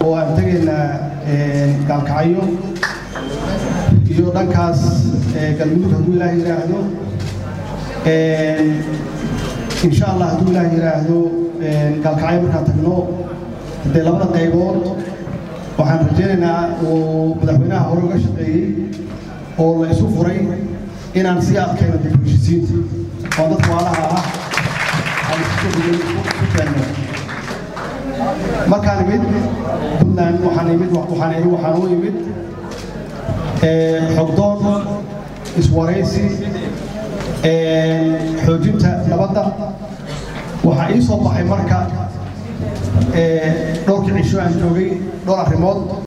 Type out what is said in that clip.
oo aan tegaynaa gaalkacyo iyo dhankaas galmudug hadduu ilaah yidhaahdo insha allah hadduu ilaah yidhaahdo gaalkacyo markaan tagno haddee labada qaybood waxaan rajaynaynaa uu madaxweynaha hore uga shaqeeyey oo la isu furay inaan sii adkayno dib u heshisiinta oo dadka waalaha ah aan isku keenno markaan imid puntland waxaan imid waxaan iri waxaan u imid xogdoon iswaraysi xoojinta nabadda waxaa ii soo baxay marka dhowrkii cisho aan joogay dhowr arrimood